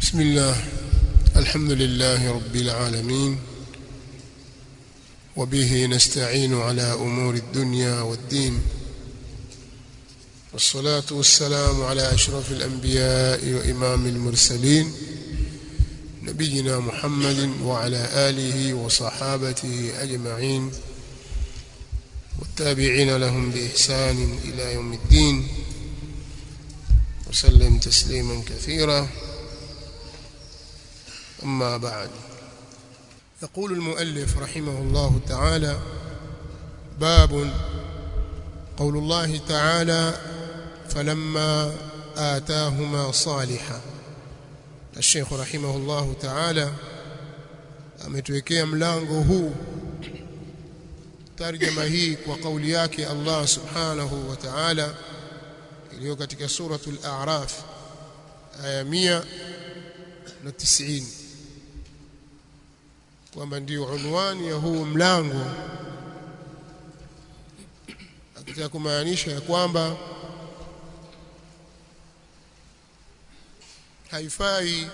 بسم الله الحمد لله رب العالمين وبه نستعين على أمور الدنيا والدين والصلاة والسلام على أشرف الأنبياء وإمام المرسلين نبينا محمد وعلى آله وصحابته أجمعين والتابعين لهم بإحسان إلى يوم الدين وسلم تسليما كثيرا أما بعد يقول المؤلف رحمه الله تعالى باب قول الله تعالى فلما آتاهما صالحا الشيخ رحمه الله تعالى ametuwekea mlango huu tarjama hii kwa kauli yake Allah subhanahu wa ta'ala iliyo katika suratul a'raf aya 190 kwamba ndio unwani ya huu mlango akitaka kumaanisha ya kwamba haifai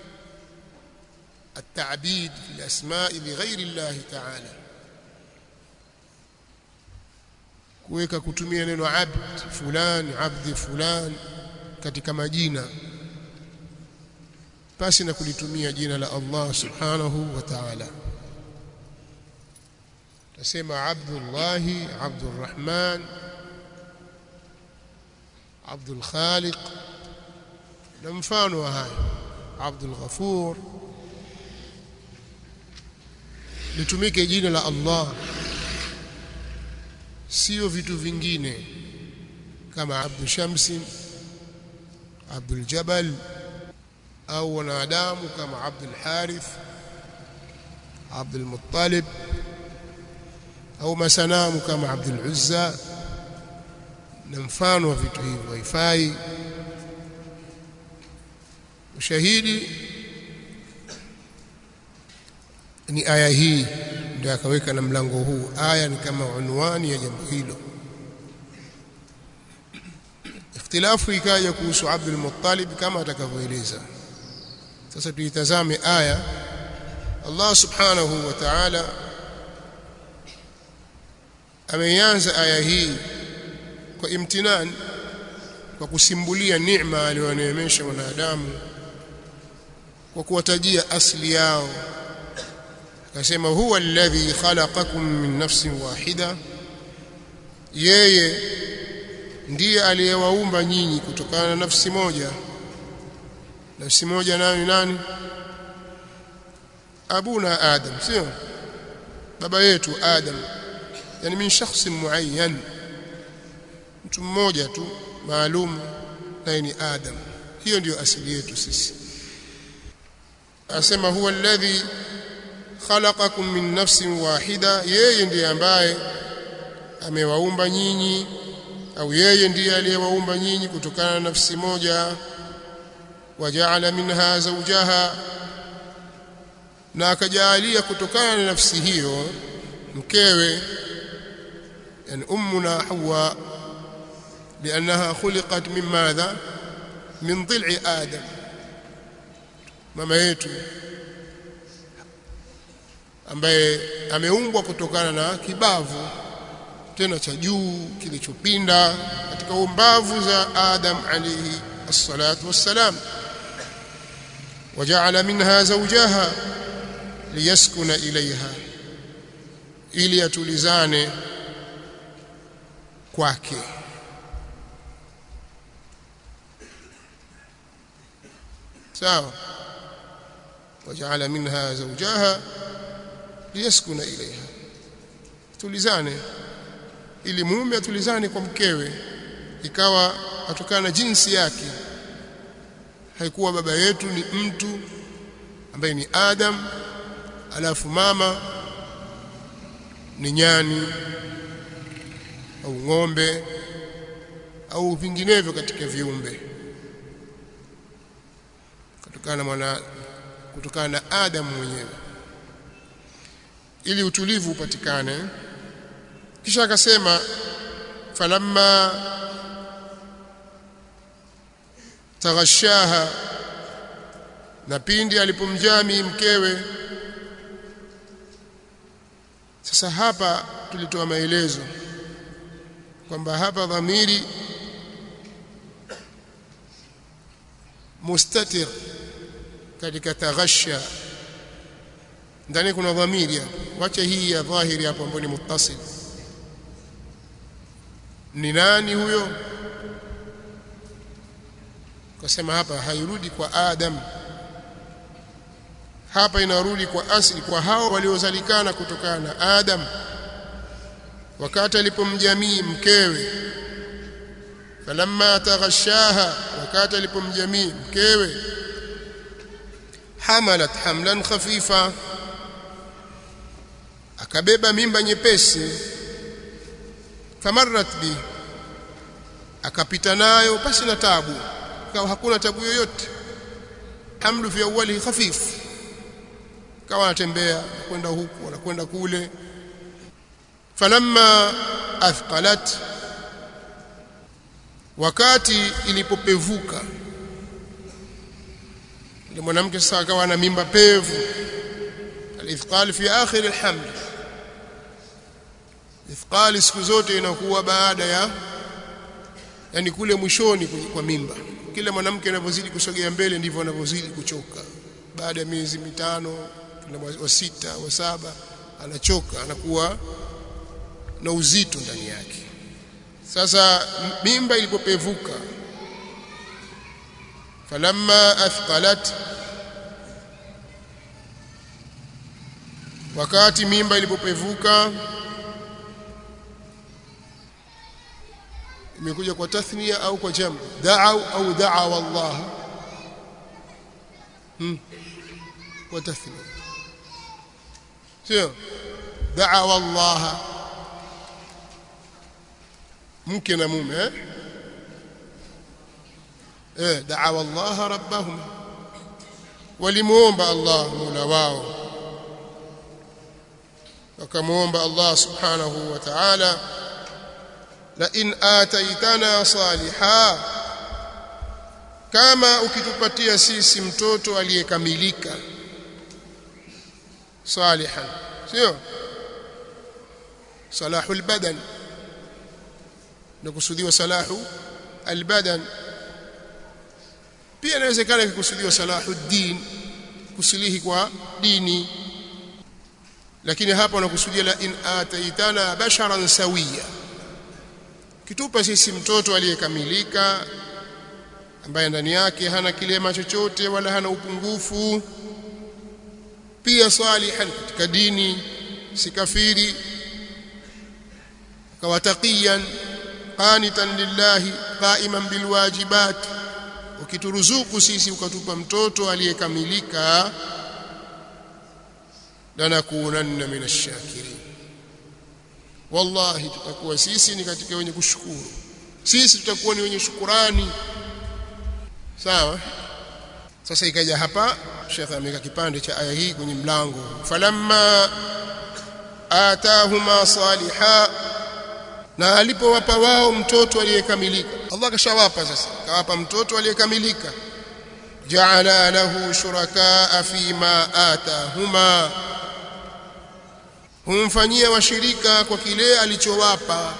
التعبيد في الأسماء لغير الله تعالى kuweka kutumia neno abd fulani abdi fulani katika majina pasi na kulitumia jina la Allah subhanahu wa ta'ala tasema abdullahi abdurrahman abdul khaliq na mfano wa haya abdul ghafur litumike jina la Allah sio vitu vingine kama abdu shamsi abdul jabal au wanadamu kama abdul harith abdul muttalib au masanamu kama abdul uzza na mfano wa vitu hivyo haifai ushahidi ni aya hii ndio akaweka na mlango huu aya ni kama unwani ya jambo hilo ikhtilafu ikaja kuhusu Abdul Muttalib kama atakavyoeleza sasa tuitazame aya Allah subhanahu wa ta'ala ameanza aya hii kwa imtinan kwa kusimbulia neema aliyoneemesha wanadamu kwa kuwatajia asli yao akasema huwa alladhi khalaqakum min nafsin wahida yeye ndiye aliyewaumba nyinyi kutokana na nafsi moja nafsi moja nayo ni nani abuna adam sio baba yetu adam yani min shakhs muayyan mtu mmoja tu maalum naye ni adam hiyo ndiyo asili yetu sisi asema huwa alladhi khalaqakum min nafsin wahida yeye ndiye ambaye amewaumba nyinyi au yeye ndiye aliyewaumba nyinyi kutokana na nafsi moja wajaala minha zawjaha na akajalia kutokana na nafsi hiyo mkewe yani ummuna hawa لانها خلقت من ماذا من ضلع ادم mama yetu ambaye ameumbwa kutokana na kibavu tena cha juu kilichopinda katika umbavu za Adam alayhi الصلاه والسلام وجعل منها زوجها ليسكن اليها ili atulizane kwake sawa وجعل منها زوجها ليسكن اليها tulizane ili mume atulizane kwa mkewe ikawa atokana na jinsi yake haikuwa baba yetu ni mtu ambaye ni Adam alafu mama ni nyani au ng'ombe au vinginevyo katika viumbe kutokana na mwana kutokana na Adam mwenyewe ili utulivu upatikane kisha akasema falamma taghashaha na pindi alipomjami mkewe sasa hapa tulitoa maelezo kwamba hapa dhamiri mustatir katika taghasha ndani kuna dhamiri hapo wacha hii ya dhahiri hapo ambayo ni muttasil ni nani huyo kasema hapa hairudi kwa Adam hapa inarudi kwa asili kwa hao waliozalikana kutokana na Adam wakati alipomjamii mkewe falamma taghashaha wakati alipomjamii mkewe hamalat hamlan khafifa akabeba mimba nyepesi famarrat bi akapita nayo pasi na tabu kawa hakuna tabu yoyote hamlu fi awwalihi khafif kawa anatembea kwenda huku anakwenda kule falamma athqalat wakati ilipopevuka ile mwanamke sasa akawa na mimba pevu alithqal fi akhir alhaml ithqal siku zote inakuwa baada ya yani kule mwishoni kwa mimba kila mwanamke anavyozidi kusogea mbele ndivyo anavyozidi kuchoka baada ya miezi mitano wa sita wa saba anachoka anakuwa na uzito ndani yake sasa mimba ilipopevuka falamma athqalat wakati mimba ilipopevuka imekuja kwa tathnia au kwa jam da'u au da'a wallah hmm kwa tathnia sio da'a wallah mke na mume eh eh da'a wallah rabbahum walimuomba Allah mola wao wakamuomba Allah subhanahu wa ta'ala la in ataitana saliha kama ukitupatia sisi mtoto aliyekamilika salihan sio salahul badan nakusudiwa salahu albadan pia inawezekana kukusudiwa salahu din kusilihi kwa dini lakini hapa wanakusudia la in ataitana basharan sawiya kitupa sisi mtoto aliyekamilika ambaye ndani yake hana kilema chochote wala hana upungufu pia salihan katika dini si kafiri kawataqiyan qanitan lillahi qaiman bilwajibat ukituruzuku sisi ukatupa mtoto aliyekamilika lanakunanna minash shakirin wallahi tutakuwa sisi ni katika wenye kushukuru sisi tutakuwa ni wenye shukurani sawa sasa ikaja hapa Sheikh ameweka kipande cha aya hii kwenye mlango falamma atahuma saliha na alipowapa wao mtoto aliyekamilika Allah kashawapa sasa kawapa mtoto aliyekamilika ja'ala lahu shurakaa fima atahuma humfanyia washirika kwa kile alichowapa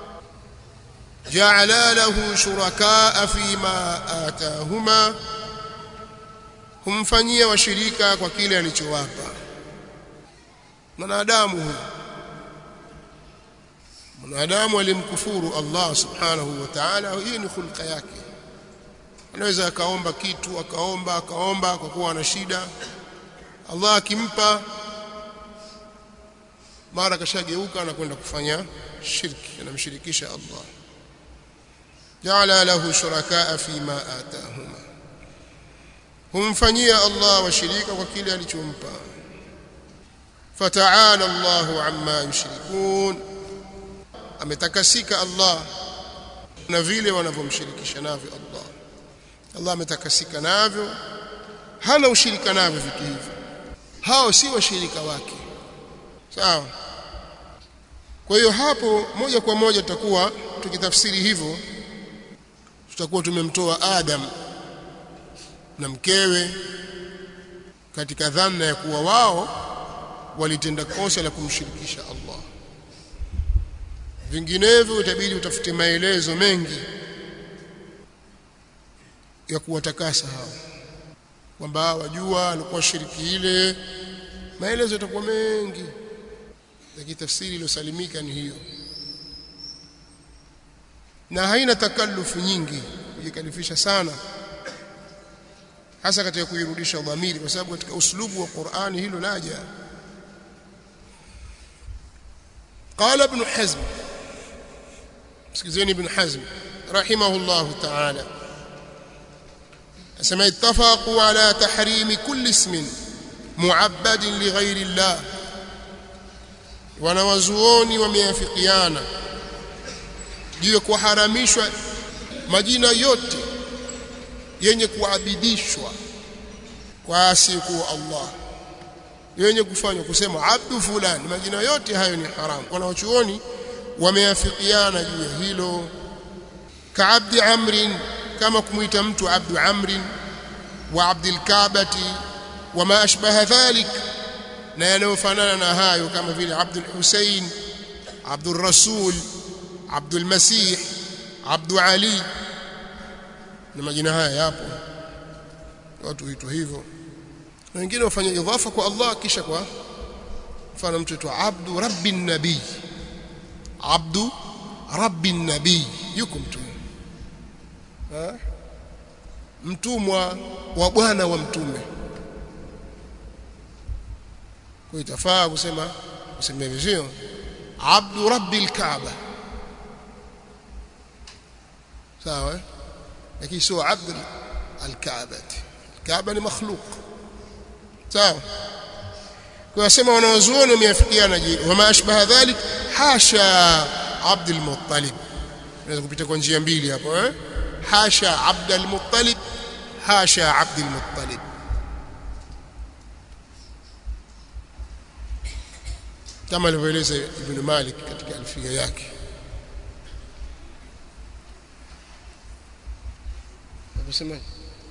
ja'ala lahu shurakaa fima atahuma humfanyia washirika kwa kile alichowapa mwanadamu huyu mwanadamu alimkufuru Allah subhanahu wa ta'ala hii ni hulka yake anaweza akaomba kitu akaomba akaomba kwa kuwa ana shida Allah akimpa mara kashageuka na kwenda kufanya shirki anamshirikisha Allah ja'ala lahu shurakaa fima atahuma humfanyia Allah washirika kwa kile alichompa fata'ala Allahu amma yushrikun ametakasika Allah na vile wanavyomshirikisha navyo Allah Allah ametakasika navyo hana ushirika navyo vitu hivyo hao si washirika wake sawa kwa hiyo hapo moja kwa moja tutakuwa tukitafsiri hivyo tutakuwa tumemtoa Adam na mkewe katika dhana ya kuwa wao walitenda kosa la kumshirikisha Allah vinginevyo itabidi utafute maelezo mengi ya kuwatakasa hao kwamba wajua alikuwa shiriki ile maelezo yatakuwa mengi lakini tafsiri iliyosalimika ni hiyo na haina takallufu nyingi kujikalifisha sana hasa katika kuirudisha dhamiri kwa sababu katika uslubu wa Qur'ani hilo laja قال ابن حزم سكزين ابن حزم رحمه الله تعالى أسمى اتفقوا على تحريم كل اسم معبد لغير الله wanawazuoni wameafikiana juu ya kuharamishwa majina yote yenye kuabidishwa kwa asiyekuwa Allah yenye kufanywa kusema abdu fulani majina yote hayo ni haramu wanawachuoni wameafikiana juu ya hilo kaabdi amrin kama kumuita mtu abdu amrin wa abdil kaabati wama ashbaha dhalik na yanayofanana na hayo kama vile abdul husain abdul rasul abdul masih abdu ali na majina haya yapo watu huitwa hivyo na wengine wafanya idhafa kwa Allah kisha kwa mfano mtu aitwa abdu rabbin nabii abdu rabbin nabii yuko mtu mtumwa wa bwana wa mtume kwa itafaa kusema kusema hivyo abdu rabbil kaaba sawa lakini sio abd al-kaaba kaaba ni makhluq sawa kwa wasema wanawazuoni wameafikiana je wama ashbaha dhalik hasha abd al-muttalib unaweza kupita kwa njia mbili hapo eh hasha abd al-muttalib hasha abd al-muttalib kama alivyoeleza Ibn Malik katika alfia yake Unasemaje?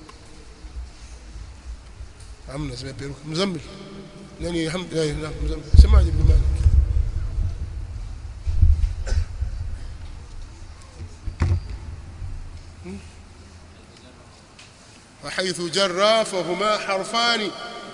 Hamna sema peruka. Mzammil. Nani alhamdulillah mzammil. Semaje Ibn Malik? وحيث جرى فهما حرفان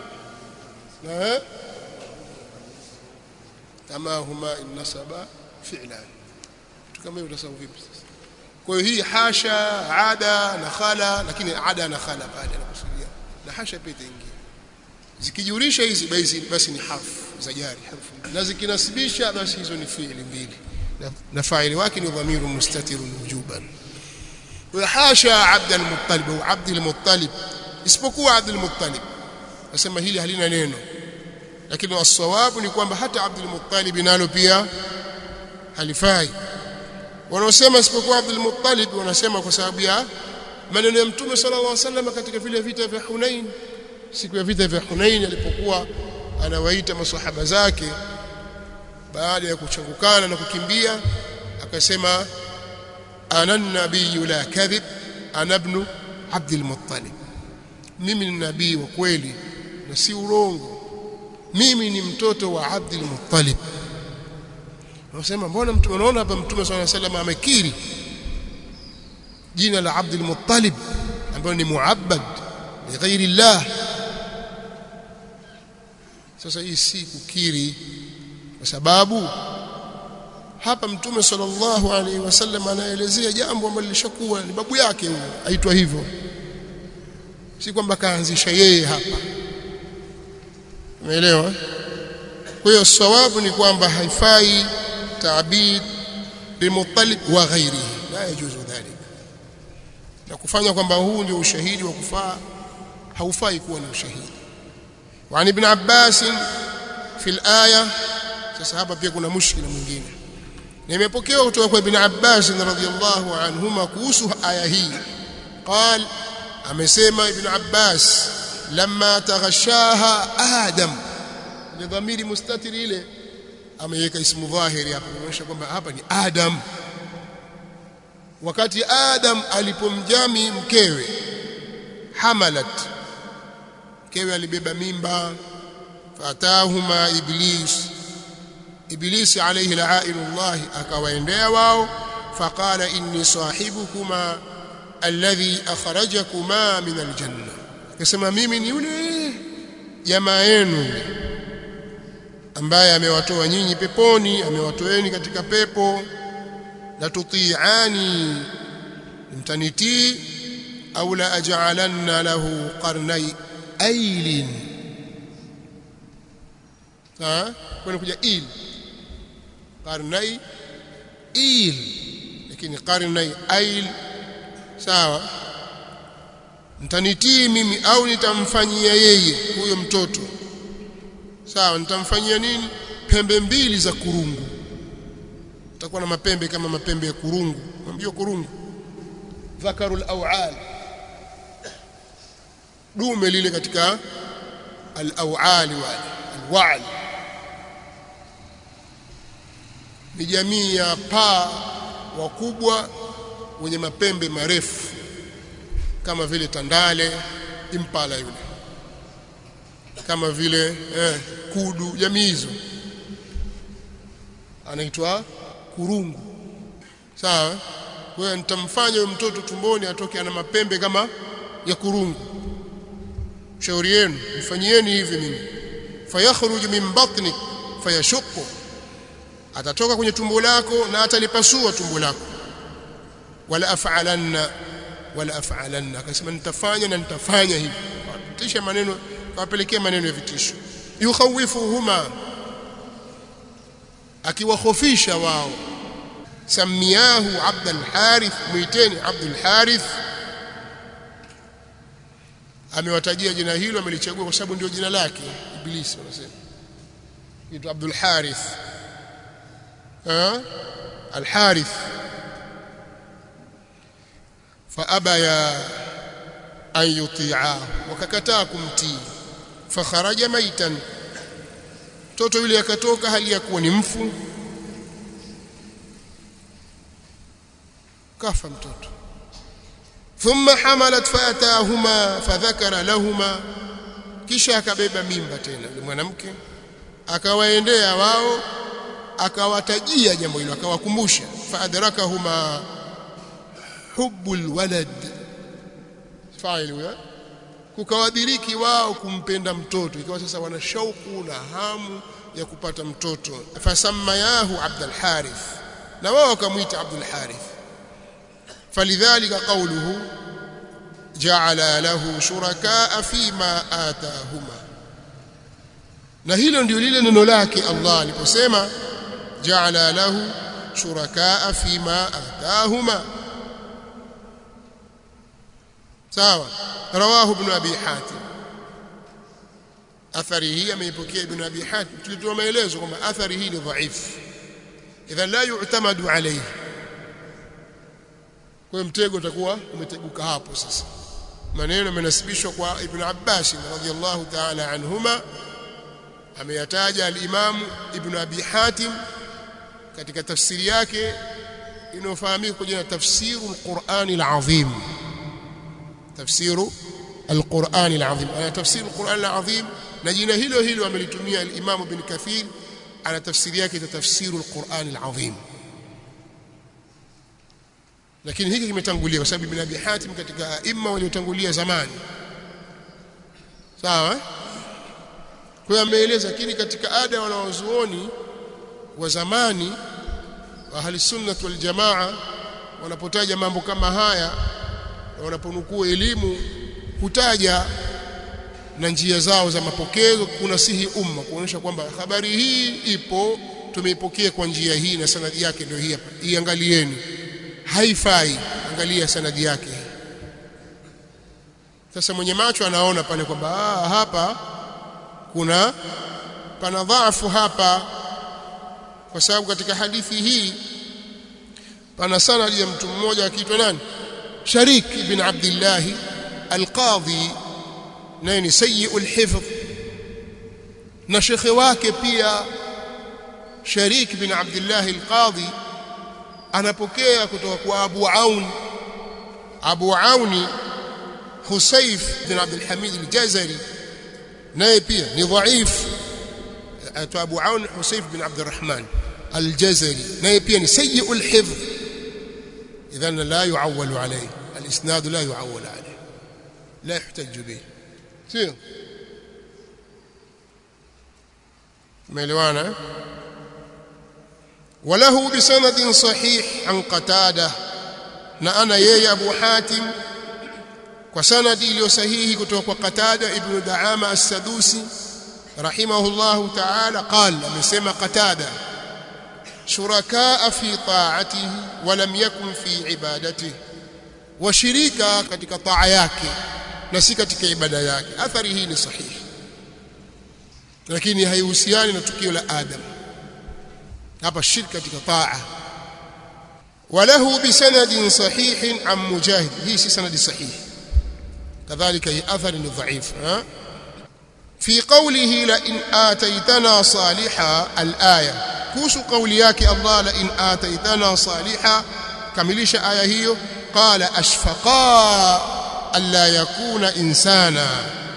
كما هما إن نسبا فعلان كما يتصف vipi sasa kwa hiyo hii hasha ada na khala lakini ada na khala baada anakusudia na hasha pia itaingia zikijulisha hizi basi basi ni harfu za jari harfu na zikinasibisha basi hizo ni fi'li mbili na, na faili wake ni dhamiru mustatirun wujuban wa hasha abd al-muttalib au abd al-muttalib isipokuwa abd al-muttalib nasema hili halina neno lakini wasawabu ni kwamba hata abd al-muttalib nalo pia halifai wanaosema isipokuwa Abdul Muttalib wanasema kwa sababu ya maneno ya Mtume sallallahu alaihi wasallam katika vile vita vya Hunain siku ya vita vya Hunain alipokuwa anawaita maswahaba zake baada ya kuchangukana na kukimbia akasema ana nabiyyu la kadhib ana ibn Abdul Muttalib mimi ni nabii wa kweli na si urongo mimi ni mtoto wa Abdul Muttalib Wanasema mbona mtu unaona hapa Mtume صلى الله عليه وسلم amekiri jina la Abdul Muttalib ambayo ni muabbad li ghairi Allah sasa hii si kukiri kwa sababu hapa Mtume sallallahu alaihi wasallam anaelezea jambo ambalo lishakuwa ni babu yake huyo aitwa hivyo si kwamba kaanzisha yeye hapa umeelewa kwa hiyo sawabu ni kwamba haifai تعبيد بمطلب وغيره لا يجوز ذلك na kufanya kwamba huu ndio ushahidi wa kufaa haufai kuwa ni ushahidi وعن ابن عباس في الآية sasa hapa pia kuna mushkila mwingine nimepokewa kutoka kwa ibn Abbas radhiyallahu anhuma kuhusu aya hii قال amesema ibn Abbas lamma taghashaha adam ni dhamiri mustatiri ile ameweka ismu dhahiri hapa kuonyesha kwamba hapa ni Adam wakati Adam alipomjami mkewe hamalat mkewe alibeba mimba fatahuma iblis iblisi alayhi la'inullah akawaendea wao faqala inni sahibukuma alladhi akhrajakuma min aljanna akasema mimi ni yule jamaa yenu ambaye amewatoa nyinyi peponi amewatoeni katika pepo la tuti'ani mtanitii au la aj'alanna lahu qarnay ailin sawa kuna kuja il qarnay il lakini qarnay ail sawa mtanitii mimi au nitamfanyia yeye huyo mtoto sawa nitamfanyia nini pembe mbili za kurungu utakuwa na mapembe kama mapembe ya kurungu unamjua kurungu dhakarul awal dume lile katika al-awali wale al-wa'l ni jamii ya paa wakubwa wenye mapembe marefu kama vile tandale impala yule kama vile eh, kudu jamii hizo anaitwa kurungu sawa kwa hiyo nitamfanya huyo mtoto tumboni atoke ana mapembe kama ya kurungu shauri yenu mfanyieni hivi mimi fayakhruju min batnik fayashuqqu atatoka kwenye tumbo lako na atalipasua tumbo lako wala af'alanna wala af'alanna akasema nitafanya na nitafanya hivi tisha maneno kawapelekea maneno ya vitisho yukhawifuhuma akiwahofisha wao samiyahu abdul harith muiteni abdul harith amewatajia jina hilo amelichagua kwa sababu ndio jina lake ibilisi wanasema kitu abdul harith al harith faabaya an yuti'ahu wakakataa kumtii fakharaja maitan mtoto yule akatoka hali ya kuwa ni mfu kafa mtoto thumma hamalat fatahuma fadhakara lahuma kisha akabeba mimba tena yule mwanamke akawaendea wao akawatajia jambo hilo akawakumbusha faadrakahuma hubbul walad faili huyo kukawadiriki wao kumpenda mtoto ikawa sasa wana shauku na hamu ya kupata mtoto fasamayahu Abdul Harith na wao wakamwita Abdul Harith falidhalika qawluhu ja'ala lahu shuraka fima atahuma na hilo ndio lile neno lake Allah aliposema ja'ala lahu shuraka fima atahuma sawa rawahu ibn abi hatim athari hii ameipokea ibn abi hatim tulitoa maelezo kwamba athari hii ni dhaifu idhan la yu'tamadu alayhi kwa mtego utakuwa umeteguka hapo sasa maneno yamenasibishwa kwa ibn abbas radhiyallahu ta'ala anhuma ameyataja al-imam ibn abi hatim katika tafsiri yake inayofahamika kwa jina tafsiru al-Qur'an al-azim tafsiru al-Qur'an al-azim ana tafsiru al-Qur'an al-azim na jina hilo hilo amelitumia al-Imam Ibn Kathir ana tafsiri yake ta tafsiru al-Qur'an al-azim lakini hiki kimetangulia kwa sababu Ibn Abi Hatim katika aima waliotangulia zamani sawa kwa hiyo ameeleza lakini katika ada wanawazuoni wa zamani wa ahli sunnah wal jamaa wanapotaja mambo kama haya na wanaponukuu elimu hutaja na njia zao za mapokezo kunasihi umma kuonyesha kwamba habari hii ipo tumeipokea kwa njia hii na sanadi yake ndio hii hapa iangalieni haifai angalia sanadi yake sasa mwenye macho anaona pale kwamba ah hapa kuna pana dhaifu hapa kwa sababu katika hadithi hii pana sanadi ya mtu mmoja akiitwa nani Sharik ibn Abdullah al-Qadhi naye ni sayyi'ul hifdh na shekhe wake pia Sharik ibn Abdullah al-Qadhi anapokea kutoka kwa Abu Aun Abu Auni Husayf bin Abdul Hamid al-Jazari naye pia ni dhaif aitwa Abu Aun Husayf bin Abdurrahman al-Jazari naye pia ni sayyi'ul hifdh idhan la yu'awwalu alayhi al-isnad la yu'awwal alayhi la yuhtaj bih sio umeelewana وله بسند صحيح عن قتاده na ana yeye Abu Hatim kwa sanadi iliyo sahihi kutoka kwa Qatada ibn Daama as-Sadusi rahimahullahu ta'ala qala amesema Qatada shurakaa fi ta'atihi wa lam yakun fi ibadatihi washirika katika taa yake na si katika ibada yake athari hii ni sahihi lakini haihusiani na tukio la Adam hapa shirka katika taa وله بسند صحيح عن مجاهد هي سند صحيح كذلك هي أثر ضعيف ها؟ في قوله لئن آتيتنا صالحا الآية كوس قولياك الله لئن آتيتنا صالحا كمليش آية هي قال أشفقا ألا يكون إنسانا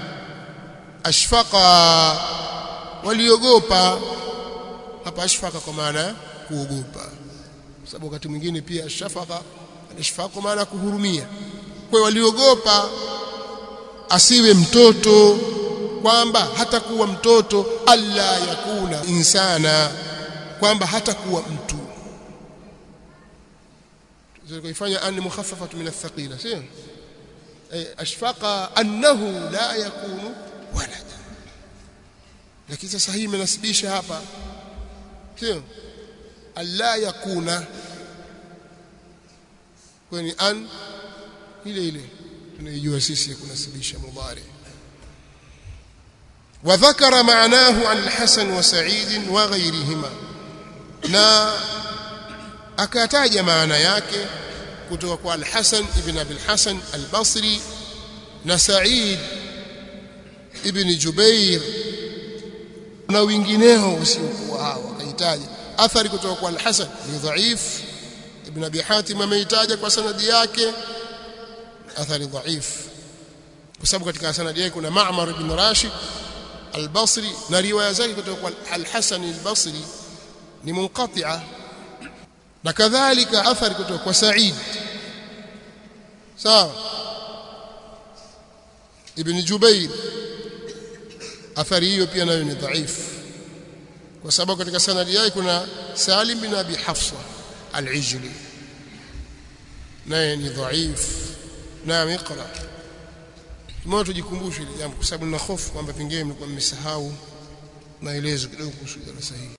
أشفقا وليغوبا hapa ashfaka kwa maana kuogopa sababu wakati mwingine pia shafaka alishfaqu maana kuhurumia kwa waliogopa asiwe mtoto kwamba hatakuwa mtoto alla yakuna insana kwamba hatakuwa mtu kuifanya an mukhaffafatu min athqila sio ay ashfaqa annahu la yakunu walada lakini sasa hii imenasibisha hapa sio alla yakuna kwani an ile ile tunaijua sisi kunasibisha mudhari وذكر معناه عن الحسن وسعيد وغيرهما na akataja maana yake kutoka kwa al-Hasan ibn Abi al-Hasan al-Basri na Sa'id ibn Jubair na wengineo usiokuwa hao akahitaja athari kutoka kwa al-Hasan ni dhaif ibn Abi Hatim ameitaja kwa sanadi yake athari dhaif kwa sababu katika sanadi yake kuna Ma'mar ibn Rashid al-Basri na riwaya zake kutoka kwa al-Hasan al-Basri ni munqati'a na kadhalika athari kutoka kwa Sa'id sawa ibn Jubair athari hiyo pia nayo ni dhaifu kwa sababu katika sanadi yake kuna Salim bin Abi Hafsa al-Ijli naye ni dhaif naam iqra mmoja tujikumbushe ile jambo kwa sababu nina hofu kwamba pengine mlikuwa mmesahau maelezo kidogo kuhusu darasa hili